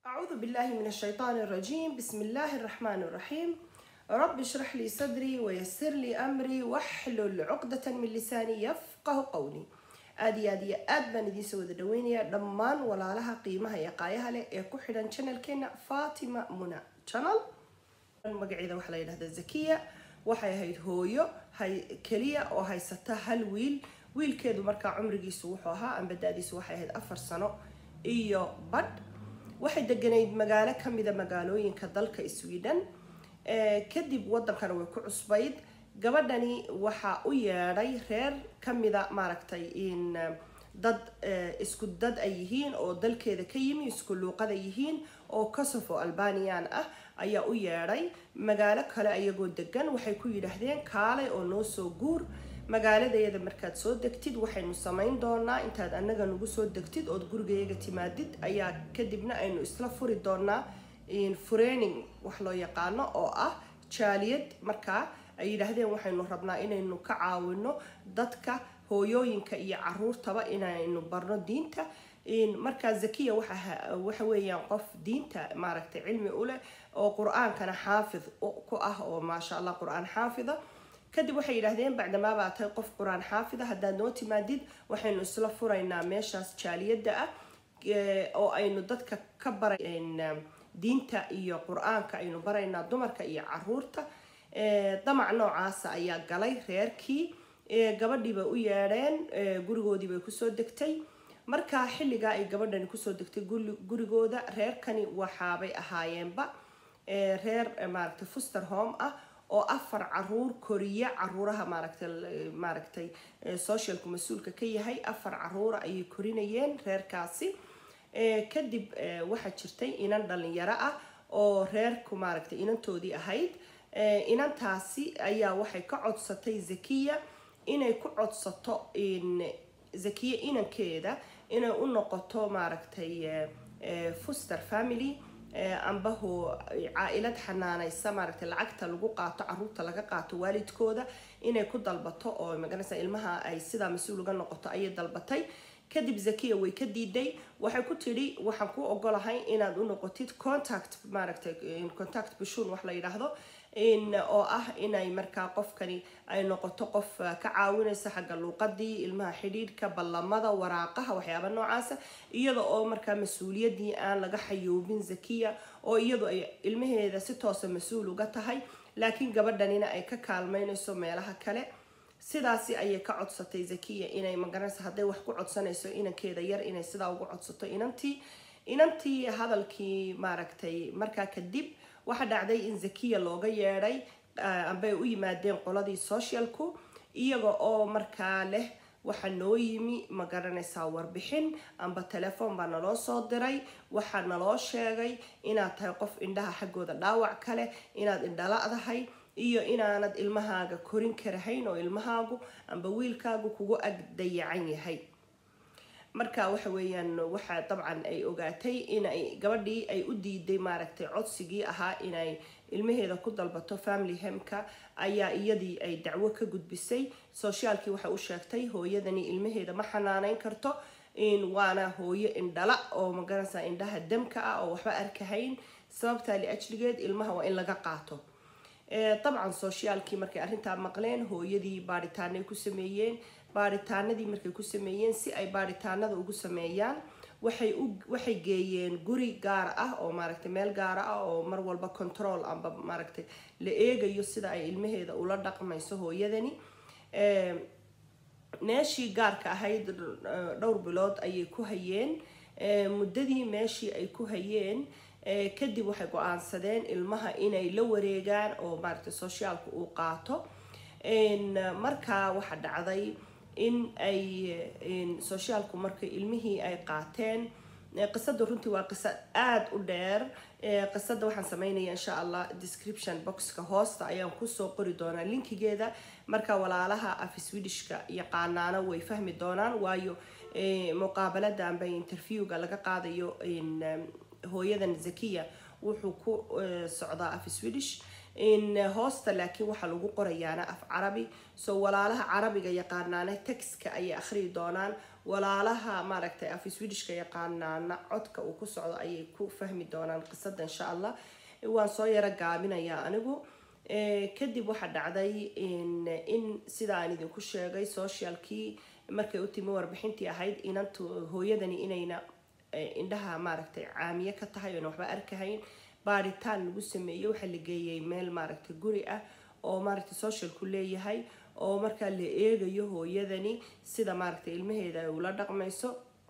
أعوذ بالله من الشيطان الرجيم بسم الله الرحمن الرحيم رب اشرح لي صدري ويسر لي أمري واحلل عقدة من لساني يفقه قولي aad iyo aad iyo aad baan idiin soo wada dhaweynayaa dhammaan walaalaha qiimaha iyo qaayaha leh ee ku xidhan channelkeena fatima muna channel magaceeda waxaa la yidhahdaa zakiya waxay ahayd hooyo hay keliya oo haysata hal wiil wiilkeedu markaa cumrigiisu wuxuu ahaa amba da-diisu waxay ahayd afar sano iyo badh waxay deganayd magaalo kamida magaalooyinka dalka sweden kadib wadankana way ku cusbayd gabadhani waxaa u yeedhay reer kamida maaragtay in dad isku dad ay yihiin oo dalkeeda ka yimi isku luuqada yihiin oo kosovo albanian ah ayaa u yeedhay magaalo kale ayagoo degan waxay ku yidhaahdeen kaalay oo noo soo guur magaaladeeda markaad soo degtid waxaynu samayn doonaa intaad anaga nagu soo degtid ood gurigayaga timaadid ayaa kadibna aynu isla furi doonaa fureening wax loo yaqaano oo ah jaaliyad markaa ay yidhaahdeen waxaynu rabnaa inaynu ka caawino dadka hooyooyinka iyo caruurtaba inaynu barno diinta markaa zakiya waxa weeyaan qof diinta maaragtay cilmi u leh oo qur-aankana xaafid ku ah oo maasha allah qur-aan xaafida kadib waxay yidhaahdeen bacdamaa baa tahay qof qur-aan xaafida haddaad noo timaadid waxaynu isla furaynaa meeshaas jaaliyadda ah oo aynu dadka ka baray diinta iyo qur-aanka aynu baraynaa dumarka iyo caruurta damac noocaasa ayaa galay reerkii gabadhiibay u yeedheen gurigoodiibay kusoo degtay markaa xilligaa ay gabadhani kusoo degtay gurigooda reerkani waxaabay ahaayeenba reer maaragtay fuster home ah oo afar caruur koriya caruuraha maaragtay maaragtay socialku mas-uulka ka yahay afar caruura ayay korinayeen reerkaasi kadib waxaa jirtay inan dhalinyaro ah oo reerku maaragtay inantoodii ahayd inantaasi ayaa waxay ka codsatay zakiya inay ku codsato zakiya inankeeda inay u noqoto maaragtay fuster family ambaho caa-ilad xanaanaysa maaragtay lacagta lagu qaato caruurta laga qaato waalidkooda inay ku dalbato oo maganaysa ilmaha ay sidaa mas-uul uga noqoto ayay dalbatay kadib zakiya way ka diiday waxay ku tidhi waxaan ku ogolahay inaad u noqotid contact maaragtay contact bushuun wax la yidhaahdo oo ah inay markaa qofkani ay noqoto qof ka caawinaysa xagga luuqadii ilmaha xidhiidhka ballamada waraaqaha waxyaaba noocaasa iyada oo markaa mas-uuliyadii aan laga xayoobin zakiya oo iyadu ay ilmaheeda si toosa mas-uul uga tahay laakiin gabadhanina ay ka kaalmeynayso meelaha kale sidaasi ayay ka codsatay zakiya inay magaranaysa hadday wax ku codsanayso inankeeda yar inay sidaa ugu codsato inantii inantii hadalkii maaragtay markaa kadib waxaa dhacday in zakiya looga yeedhay ambay u yimaadeen qoladii socialku iyaga oo markaa leh waxaa noo yimi ma garanaysaa warbixin amba telefoon baa naloo soo diray waxaa naloo sheegay inaad tahay qof indhaha xaggooda dhaawac kale inaad indhala-dahay iyo inaanad ilmahaaga korin karahayn oo ilmahaagu amba wiilkaagu kugu ag dayacan yahay marka waxa weeyaan waxaa dabcan ay ogaatay inay gabadhii ay u diiday maaragtay codsigii ahaa inay ilmaheeda ku dalbato family hemka ayaa iyadii ay dacwo ka gudbisay sociaalkii waxay u sheegtay hooyadani ilmaheeda ma xanaaneyn karto waana hooyo indhala oo magaranaysa indhaha damka ah oo waxba arkahayn sababtaa liajligeed ilmaha waa in laga qaato dabcan sociaalkii markay arrintaa maqleen hooyadii baadhitaanay ku sameeyeen baadhitaanadii markay ku sameeyeen si ay baadhitaanada ugu sameeyaan waxay u waxay geeyeen guri gaar ah oo maaragtay meel gaara ah oo mar walba control amba maaragtay la eegayo sida ay ilmaheeda ula dhaqmayso hooyadani meeshii gaarka ahayd dhowr bilood ayay ku hayeen muddadii meeshii ay ku hayeen kadib waxay go-aansadeen ilmaha inay la wareegaan oo maaragtay sociaalka uu qaato markaa waxaa dhacday in ay sociaalku marka ilmihii ay qaateen qisada runtii waa qiso aada u dheer qisada waxaan sameynaya insha allah description boxka hoosta ayaan kusoo qori doonaa linkigeeda marka walaalaha af swedishka yaqaanaana way fahmi doonaan waayo muqaabalada amba interviewga laga qaadayo hooyadan zakiya wuxuu ku socdaa af swedish in hoosta laakiin waxaa lagu qorayaana af carabi so walaalaha carabiga yaqaanaana textka ayay akhriyi doonaan walaalaha maaragtay af swedishka yaqaanaana codka uu ku socdo ayay ku fahmi doonaan qisada insha allah waan soo yaro gaabinayaa anigu kadib waxaa dhacday in sida aan idinku sheegay socialkii markay u timi warbixintii ahayd inantu hooyadani inayna indhaha maaragtay caamiye ka tahay oona waxba arkahayn baaritaan lagu sameeyey waxaa la geeyey meel maaragtay guri ah oo maaragtay socialku leeyahay oo markaa la eegayo hooyadani sida maaragtay ilmaheeda ay ula dhaqmayso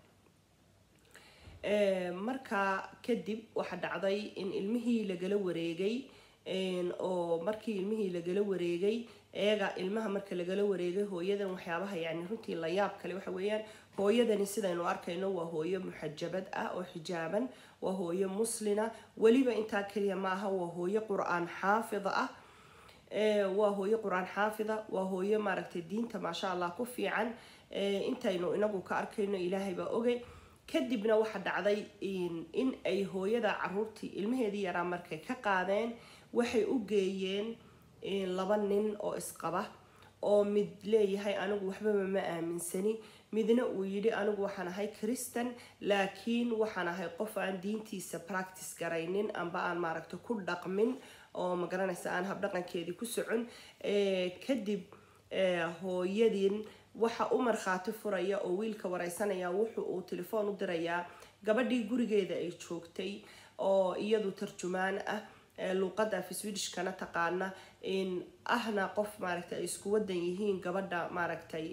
markaa kadib waxaa dhacday in ilmihii lagala wareegay oo markii ilmihii lagala wareegay eega ilmaha marka lagala wareegay hooyadan waxyaabaha yani runtii la yaab kale waxa weeyaan hooyadani sidaynu arkayno waa hooyo muxajabad ah oo xijaaban waa hooyo muslina weliba intaa keliya ma aha waa hooyo qur-aan xaafida ah waa hooyo qur-aan xaafida waa hooyo maaragtay diinta maasha allah ku fiican intaynu inagu ka arkayno ilaahay baa ogay kadibna waxaa dhacday in ay hooyada caruurtii ilmaheedii yaraa markay ka qaadeen waxay u geeyeen laba nin oo isqaba oo mid leeyahay anigu waxbaba ma aaminsani midna uu yidhi anigu waxaan ahay christan laakiin waxaan ahay qof aan diintiisa practice garaynin amba aan maaragta ku dhaqmin oo magaranaysa aan habdhaqankeedii ku socon kadib hooyadin waxa u markhaati furaya oo wiilka wareysanaya wuxu uu telefoon u dirayaa gabadhii gurigeeda ay joogtay oo iyadu tarjumaan ah luuqada af swedishkana taqaana ahna qof maaragtay ay isku wadan yihiin gabadha maaragtay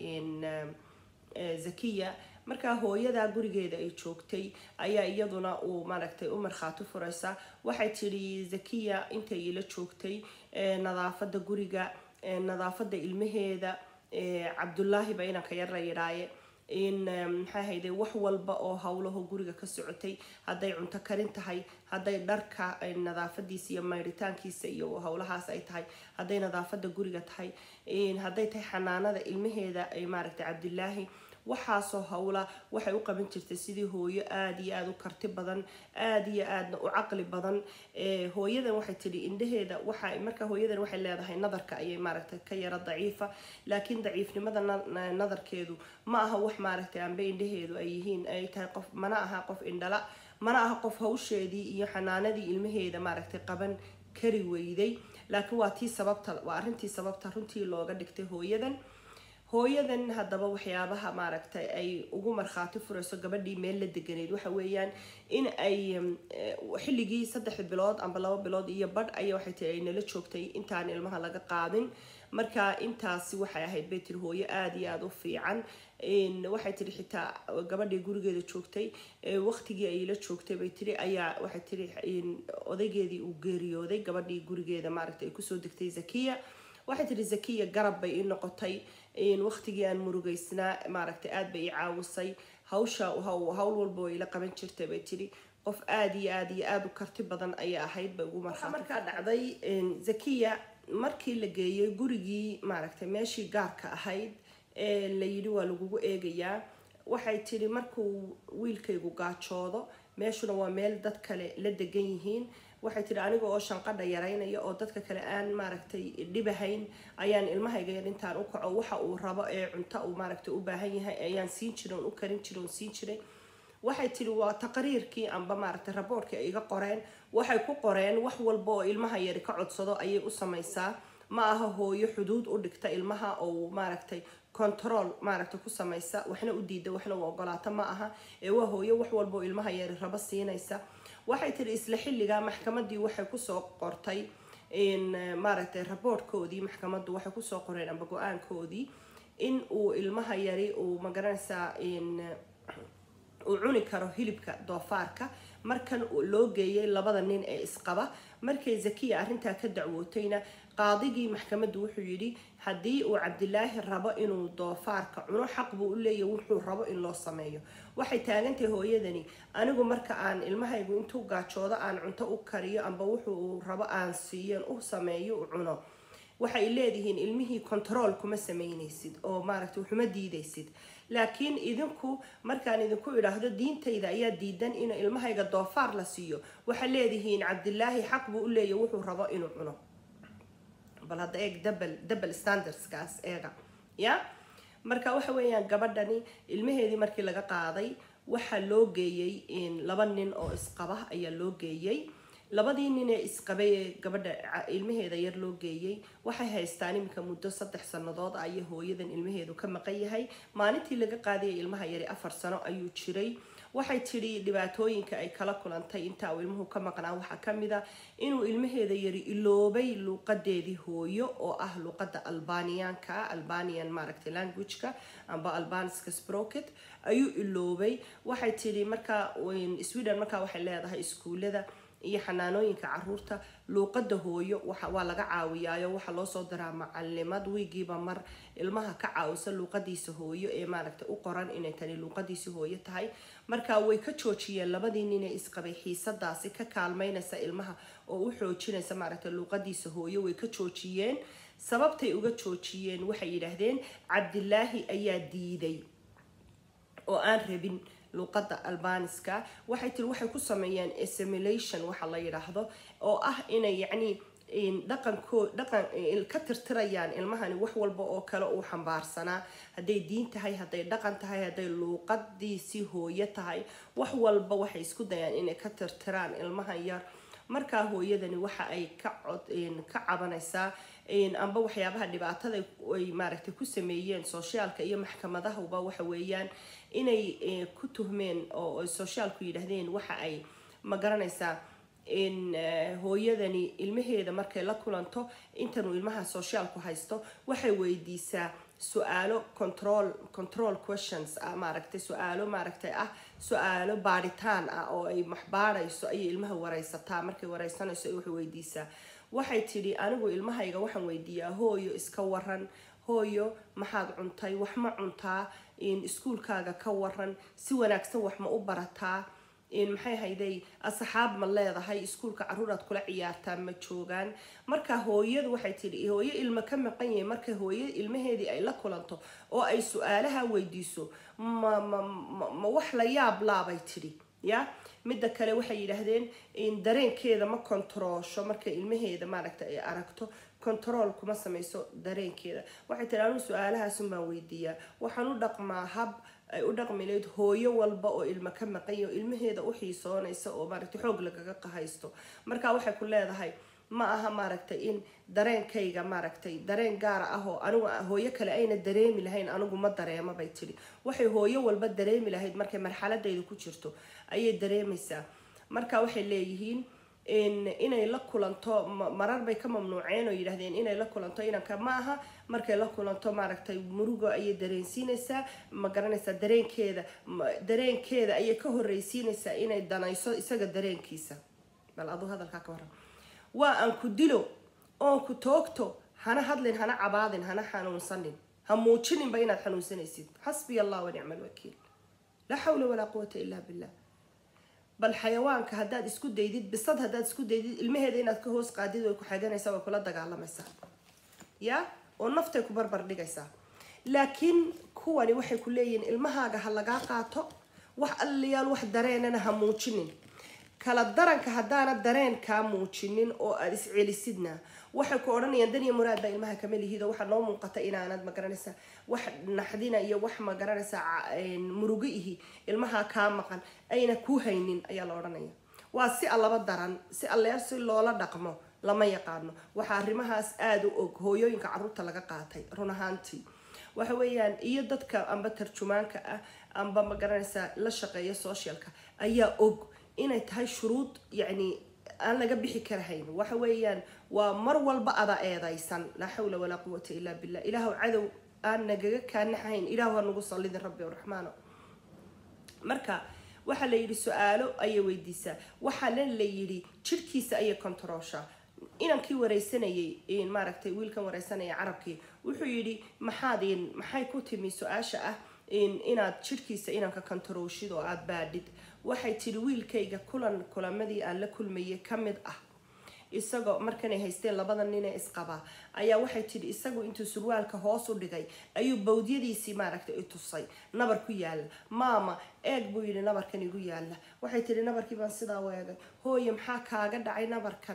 zakiya markaa hooyada gurigeeda ay joogtay ayaa iyaduna uu maaragtay u markhaati furaysa waxay tidhi zakiya intay ila joogtay nadaafada guriga nadaafada ilmaheeda cabdullaahi ba inanka yar la yidhaaye in maxaa hayde wax walba oo howlaho guriga ka socotay hadday cunto karin tahay hadday dharka nadaafadiisa iyo mayritaankiisa iyo howlahaas ay tahay hadday nadaafada guriga tahay hadday tahay xanaanada ilmaheeda maaragtay cabdilaahi waxaasoo howla waxay u qaban jirtay sidii hooyo aada iyo aada u karti badan aada iyo aadna u caqli badan hooyadan waxay tidhi indhaheeda waxa marka hooyadan waxay leedahay nadarka ayay maaragtay ka yaro daciifa laakiin daciifnimada nadarkeedu ma aha wax maaragtay anbe indhaheedu ay yihiin ay tahay qof mana aha qof indhala mana aha qof hawsheedii iyo xanaanadii ilmaheeda maaragtay qaban kari weyday laakiin waa tii sababta waa arrintii sababta runtii looga dhigtay hooyadan hooyadan haddaba waxyaabaha maaragtay ay ugu markhaati furayso gabadhii meel la deganeyd waxa weeyaan in ay xilligii saddex bilood amba laba bilood iyo badh aya waxay tii ay nala joogtay intaan ilmaha laga qaadin marka intaasi waxay ahayd bay tiri hooyo aada iyo aada u fiican waxay tiri xitaa gabadhii gurigeeda joogtay waqtigii ay la joogtay bay tiri ayaa waxay tiri odaygeedii uu geeriyooday gabadhii gurigeeda maaragtay ay kusoo degtay zakiya waxay tiri zakiya garab bay ii noqotay waqtigii aan murugeysnaa maaragtay aada bay ii caawisay hawsha hawl walba way ila qaban jirtay bay tiri qof aada iyo aada iyo aada u karti badan ayay ahayd bay ugu markaa markaa dhacday zakiya markii la geeyey gurigii maaragtay meeshii gaarka ahayd ee la yidhi waa lagugu eegayaa waxay tiri markuu wiilkaygu gaajoodo meeshuna waa meel dad kale la degan yihiin waxay tiri aniga oo shanqadha yaraynaya oo dadka kale aan maaragtay dhibahayn ayaan ilmahayga yar intaan u kaco waxa uu rabo ee cunto uu maaragtay u baahan yahay ayaan siin jiray oon u karin jiray oon siin jiray waxay tiri waa taqriirkii amba maaragtay raboorkii ay iga qoreen waxay ku qoreen wax walba oo ilmaha yari ka codsado ayay u samaysaa ma aha hooyo xuduud u dhigta ilmaha oo maaragtay control maaragtay ku samaysa waxna u diida waxna u ogolaata ma aha ee waa hooyo wax walba oo ilmaha yari rabo siinaysa waxay tiri isla xilligaa maxkamadii waxay kusoo qortay maaragtay raboortkoodii maxkamaddu waxay kusoo qoreen amba go-aankoodii in uu ilmaha yari uu magaranaysaa uu cuni karo hilibka doofaarka markan loo geeyay labada nin ee isqaba markay zakiya arrintaa ka dacwootayna qaadigii maxkamaddu wuxuu yidhi haddii uu cabdilaahi rabo inuu doofaarka cuno xaq buu u leeyahy wuxuu rabo in loo sameeyo waxay taagantahay hooyadani anigu marka aan ilmahaygu intuu gaajoodo aan cunto u kariyo amba wuxuu rabo aan siiyan u sameeyo u cuno waxay leedihiin ilmihii control kuma samaynaysid oo maaragtay waxuma diidaysid laakiin idinku markaan idinku idhaahdo diintayda ayaa diidan in ilmahayga doofaar la siiyo waxay leedihiin cabdilaahi xaq buu u leeyahy wuxuu rabo inuu cuno bal hadda eeg double double standardskaas eega ya marka waxa weeyaan gabadhani ilmaheedii markii laga qaaday waxaa loo geeyey laba nin oo isqaba ayaa loo geeyey labadii nin ee isqabay ee gabadha ilmaheeda yar loo geeyey waxay haystaan iminka muddo saddex sannadood ah iyo hooyadan ilmaheedu ka maqan yahay maalintii laga qaadayay ilmaha yari afar sano ayuu jiray waxay tidhi dhibaatooyinka ay kala kulantay intaa uu ilmuhu ka maqnaa waxaa ka mid a inuu ilmaheeda yari iloobay luuqadeedii hooyo oo ah luuqada albanianka albanian maaragtay languageka amba albaniska sprocket ayuu iloobay waxay tidhi markaa sweden markaa waxay leedahay iskuulada iyo xanaanooyinka caruurta luuqada hooyo waa laga caawiyaayo waxaa loo soo diraa macalimad wiigiiba mar ilmaha ka caawisa luuqadiisa hooyo ee maaragta u qoran inay tani luuqadiisi hooyo tahay marka way ka joojiyeen labadii nin ee isqabay xiisadaasi ka kaalmeynaysa ilmaha oo u xoojinaysa maaragta luuqadiisa hooyo way ka joojiyeen sababtay uga joojiyeen waxay yidhaahdeen cabdilaahi ayaa diiday oo aan rabin luuqada albaniska waxay tiri waxay ku sameeyeen assimilation waxa la yidhaahdo oo ah inay yacni dhaqankoo dhaqan ka tirtirayaan ilmahani wax walba oo kale uu xambaarsanaa hadday diin tahay hadday dhaqan tahay hadday luuqadiisii hooyo tahay wax walba waxay isku dayaan inay ka tirtiraan ilmahan yar markaa hooyadani waxa ay ka cod ka cabanaysaa amba waxyaabaha dhibaatada ay maaragtay ku sameeyeen soshaalka iyo maxkamadahuba waxa weeyaan inay ku tuhmeen oo soshaalku yidhaahdeen waxa ay ma garanaysaa in hooyadani ilmaheeda markay la kulanto intanuu ilmaha soshaalku haysto waxay weydiisaa su-aalo control control questions ah maaragtay su-aalo maaragtay ah su-aalo baadhitaan ah oo ay maxbaadhayso ayay ilmaha wareysataa markay wareysanayso waxay weydiisaa waxay tidhi anigu ilmahayga waxaan weydiiyaa hooyo iska waran hooyo maxaad cuntay wax ma cuntaa iskuulkaaga ka waran si wanaagsan wax ma u barataa maxay hayday asxaab ma leedahay iskuulka caruuraad kula ciyaartaa ma joogaan marka hooyadu waxay tidhi hooyo ilmo ka maqan yahay marka hooyo ilmaheedii ay la kulanto oo ay su-aalaha weydiiso ma ma ma wax la yaab laabay tidhi ya midda kale waxay yidhaahdeen dareenkeeda ma kontaroosho markay ilmaheeda maaragta ay aragto control kuma sameyso dareenkeeda waxay tiri anuu su-aalahaasun baan weydiiyaa waxaan u dhaqmaa hab ay u dhaqmi layd hooyo walba oo ilmo ka maqanya oo ilmaheeda u xiisoonaysa oo maaragtay xoog lagaga qahaysto marka waxay ku leedahay ma aha maaragtay in dareenkayga maaragtay dareen gaara ah oo anigu hooyo kale ayna dareemi lahayn anigu ma dareema bay tidhi waxay hooyo walba dareemi lahayd markay marxaladayda ku jirto ayay dareemaysaa marka waxay leeyihiin inay la kulanto marar bay ka mamnuuceen oo yidhaahdeen inay la kulanto inanka ma aha markay la kulanto maaragtay murugo ayay dareensiinaysaa ma garanaysaa dareenkeeda dareenkeeda ayay ka horreysiinaysaa inay danayso isaga dareenkiisa bal aduu hadalkaa ka waran waa aan ku dilo oon ku toogto hana hadlin hana cabaadin hana xanuunsanin ha muujininba inaad xanuunsanaysid xasbiya allah wanicma alwakiil laa xawla walaa quwata illaa billah bal xayawaanka haddaad isku daydid bisad haddaad isku daydid ilmaheeda inaad ka hoos qaadid way ku xaganaysaa way kula dagaalamaysaa ya oo naftay ku barbar dhigaysaa laakiin kuwani waxay ku leeyihiin ilmahaaga ha lagaa qaato wax alliyaal wax dareenana ha muujinin kala daranka haddaana dareen kaa muujinin oo aada iscelisidna waxay ku odhanayaan daniya muraad baa ilmaha kama lihido waxaa noo muuqata inaanad magaranaysaa wax naxdina iyo wax magaranaysaa murugo ihi ilmaha kaa maqan ayna kuu haynin ayaa la odhanaya waa si allaba daran si alleer si loola dhaqmo lama yaqaano waxaa arrimahaas aada u og hooyooyinka caruurta laga qaatay run ahaantii waxa weeyaan iyo dadka amba tarjumaanka ah amba magaranaysaa la shaqeeya socialka ayaa og inay tahay shuruud yacni aan laga bixi karahayn waxa weeyaan waa mar walba ada eedaysan laa xawla walaa quwata illaa billah ilaahu cadow aan nagaga kaanaxahayn ilaahu ha nagu sallidin rabbi raxmaano marka waxaa la yidhi su-aalo ayay weydiisaa waxaana la yidhi jirhkiisa ayay kontarooshaa inankii wareysanayay maaragtay wiilkan wareysanaya carabkii wuxuu yidhi maxaad maxay ku timi su-aasha ah inaad jirhkiisa inanka kontarooshid oo aada baadhid waxay tidhi wiilkayga kulan kulamadii aan la kulmayay ka mid ah isagoo markanay haysteen labada ninee isqabaa ayaa waxay tidhi isagu intuu surwaalka hoos u dhigay ayuu bawdyadiisii maaragtay i tusay nabar ku yaala maama eeg buu yidhi nabarkan igu yaala waxay tidhi nabarkii baan sidaa weegay hooye maxaa kaaga dhacay nabarkan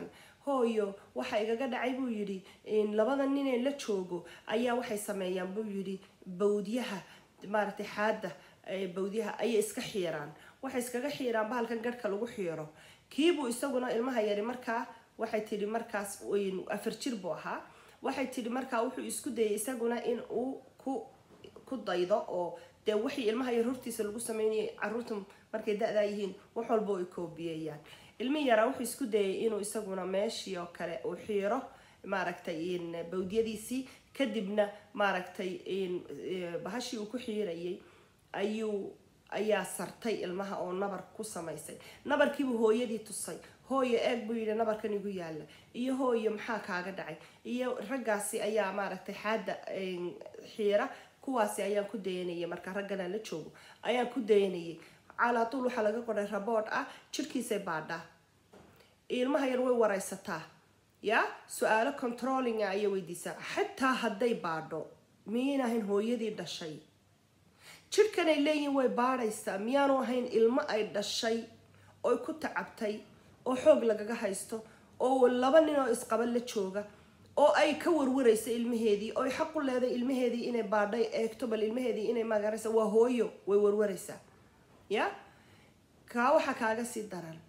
hooyo waxa igaga dhacay buu yidhi labada ninee la joogo ayaa waxay sameeyaan buu yidhi bawdyaha maaragtay xaadda bawdyaha ayay iska xiiraan waxay iskaga xiiraan bahalkan garhka lagu xiiro kiibuu isaguna ilmaha yari markaa waxay tidhi markaas afar jir buu ahaa waxay tidhi markaa wuxuu isku dayay isaguna in uu ku ku daydo oo dee wixii ilmaha yar hortiisa lagu sameynayay caruurta markay da-daa yihiin wax walba ay koobiyeeyaan ilmihi yaraa wuxuu isku dayay inuu isaguna meeshii oo kale uu xiiro maaragtay bawdyadiisii kadibna maaragtay bahashii uu ku xiirayay ayuu ayaa sartay ilmaha oo nabar ku samaysay nabarkiibuu hooyadii tusay hooyo eeg buu yidhi nabarkan igu yaalla iyo hooyo maxaa kaaga dhacay iyo raggaasi ayaa maaragtay xaadda xiira kuwaasi ayaan ku dayanayay marka ragganaan la joogo ayaan ku dayanayay calaatuul waxaa laga qoray rabood ah jirhkiisay baadhaa ilmaha yar way waraysataa ya su-aalo controllinga ayay weydiisaa xataa hadday baadho miyayn ahayn hooyadii dhashay jirhkan ay leeyihiin way baadhaysaa miyaanu ahayn ilmo ay dhashay oy ku tacabtay oo xoog lagaga haysto oo laba nin oo isqaba la jooga oo ay ka warwaraysa ilmaheedii oy xaq u leeday ilmaheedii inay baadhay eegto bal ilmaheedii inay magaraysa waa hooyo way warwaraysaa ya kaa waxaa kaaga sii daran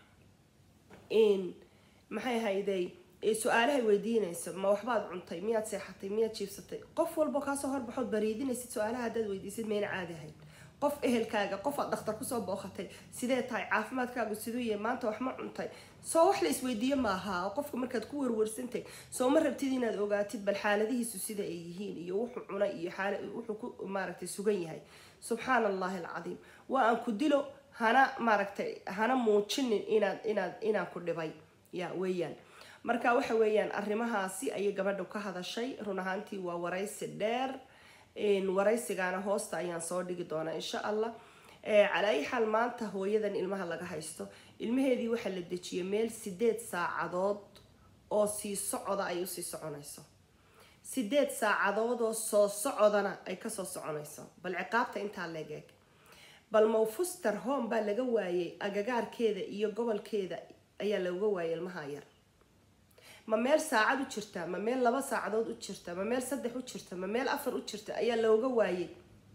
in maxay hayday su-aalahay weydiinayso ma waxbaad cuntay miyaad seexatay miyaad jiibsatay qof walbo kaasoo horbaxood bariidinaysid su-aalaha haddaad weydiisid mayna caadi ahayn qof ehelkaaga qof aad dhakhtar kusoo booqatay sidee tahay caafimaadkaagu siduu yahay maanta wax ma cuntay soo wax la isweydiiyo maaha oo qofka markaad ku warwarsantay soo ma rabtid inaad ogaatid bal xaaladihiisu sida ay yihiin iyo wuxuu cunay iyo xaala wuxuu ku maaragtay sugan yahay subxaan allahi alcadiim waa aan ku dilo hana maaragtay hana muujinin inaad inaad inaan ku dhibay ya weeyaan marka waxa weeyaan arrimahaasi ayay gabadha ka hadashay run ahaantii waa waraysi dheer waraysigaana hoosta ayaan soo dhigi doonaa insha allah calaa ay xaal maanta hooyadan ilmaha laga haysto ilmaheedii waxaa la dejiyay meel sideed saacadood oo sii socoda ay usii soconayso sideed saacadood oo soo socodana ay kasoo soconayso bal ciqaabta intaa legeeg bal mawfuster home baa laga waayay agagaarkeeda iyo gobolkeeda ayaa looga waayay ilmaha yar ma meel saacad u jirta ma meel laba saacadood u jirta ma meel saddex u jirta ma meel afar u jirta ayaa looga waayay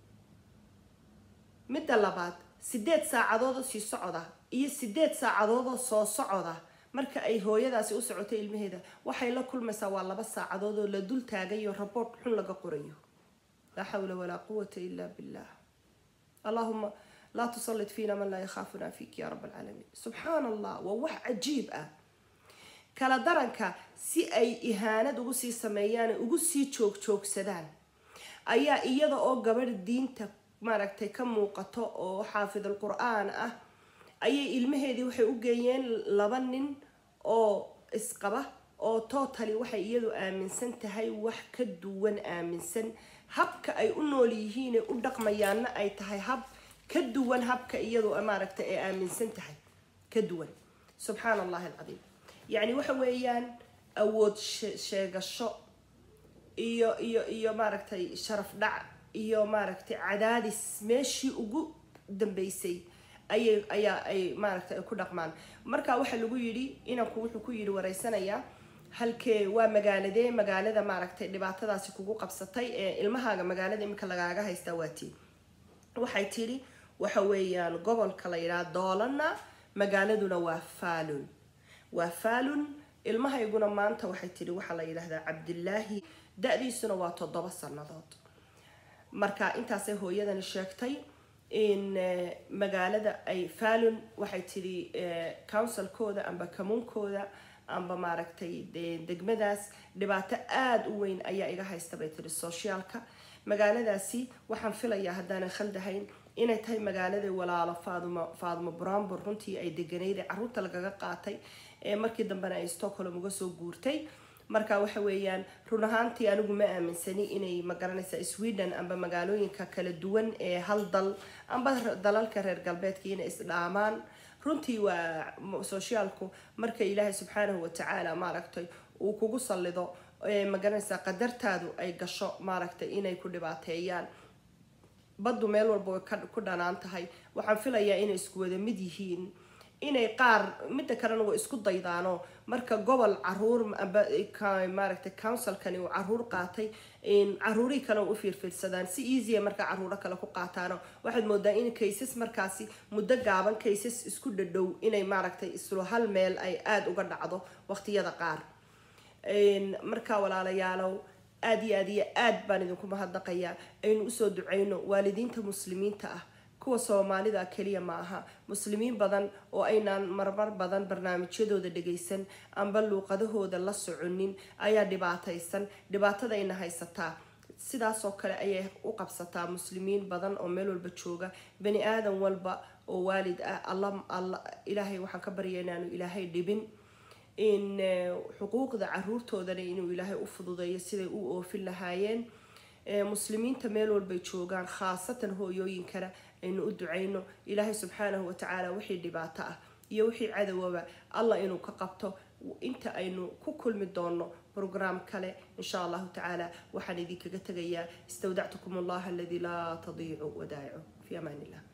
midda labaad sideed saacadood oo sii socoda iyo sideed saacadood oo soo socoda marka ay hooyadaasi u socotay ilmaheeda waxay la kulmaysaa waa laba saacadood oo la dul taagayo raboort xun laga qorayo laa xawla walaa quwata ila billah allahuma laa tusallit fiina man laa yakhaafuna fiik ya rab alcaalamiin subxaan allah waa wax cajiib ah kala daranka si ay ihaanad ugu sii sameeyaan ugu sii joogjoogsadaan ayaa iyada oo gabadh diinta maaragtay ka muuqato oo xaafidul qur-aan ah ayay ilmaheedii waxay u geeyeen laba nin oo isqaba oo totally waxay iyadu aaminsan tahay wax ka duwan aaminsan habka ay u nool yihiin ee u dhaqmayaanna ay tahay hab ka duwan habka iyadu maaragtay ay aaminsan tahay ka duwan subxaan allahi alcadiim yacni waxa weeyaan awood sheegasho iyo iyo iyo maaragtay sharaf dhac iyo maaragtay cadaadis meeshii ugu dambeysay ayay ayaa ay maaragtay ay ku dhaqmaan marka waxaa lagu yidhi inanku wuxuu ku yidhi waraysanayaa halkee waa magaaladee magaalada maaragtay dhibaatadaasi kugu qabsatay ee ilmahaaga magaalada iminka lagaaga haystaa waa tii waxay tidhi waxa weeyaan gobolka la yidhaha doolana magaaladuna waa faalun waa faalun ilmahayguna maanta waxay tidhi waxaa la yidhaahdaa cabdilaahi da-diisuna waa toddoba sannadood marka intaasay hooyadani sheegtay in magaalada ay faalun waxay tidhi counsilkooda amba kamuunkooda amba maaragtay degmadaas dhibaato aada u weyn ayaa iga haysta bay tihi sociaalka magaaladaasi waxaan filayaa haddaanan khaldahayn inay tahay magaalada walaalo faaduma faadumo brambor runtii ay deganayd ee caruurta lagaga qaatay ee markii dambena ay stockholm uga soo guurtay marka waxa weeyaan run ahaantii anigu ma aaminsani inay magaranaysa sweden amba magaalooyinka kala duwan ee hal dal amba dalalka reer galbeedka inay isdhaamaan runtii waa sociaalku marka ilaahay subxaanahu watacaala maaragtay uu kugu sallido magaranaysa qadartaadu ay gasho maaragtay inay ku dhibaateeyaan baddu meel walba way ku dhanaan tahay waxaan filayaa inay isku wada mid yihiin inay qaar midda kalena waa isku daydaano marka gobol caruur maaragtay councilkani uu caruur qaatay caruurihii kale u fiirfiirsadaan si easya marka caruuro kale ku qaataano waxaad moodaa in kaysas markaasi muddo gaaban kaysas isku dhadhow inay maaragtay islo hal meel ay aada uga dhacdo waqtiyada qaar marka walaalayaalow aada iyo aad iyo aad baan idinku mahadnaqayaa aynu usoo duceyno waalidiinta muslimiinta ah kuwa soomaalida keliya ma aha muslimiin badan oo aynaan marmar badan barnaamijyadooda dhagaysan amba luuqadahooda la soconin ayaa dhibaataysan dhibaatadayna haysataa sidaasoo kale ayay u qabsataa muslimiin badan oo meel walba jooga bani aadan walba oo waalid ah alla alla ilaahay waxaan ka barya inaanu ilaahay dhibin in xuquuqda caruurtoodana inuu ilaahay u fududeeyo siday u oofin lahaayeen muslimiinta meel walbay joogaan khaasatan hooyooyinkana aynu u ducayno ilaahay subxaanahu watacaala wixii dhibaato ah iyo wixii cadowaba allah inuu ka qabto inta aynu ku kulmi doono brograam kale insha allahu tacaala waxaan idinkaga tegayaa istawdactukum allaha aladii laa tadiicu wadaa'icu fi amaan illah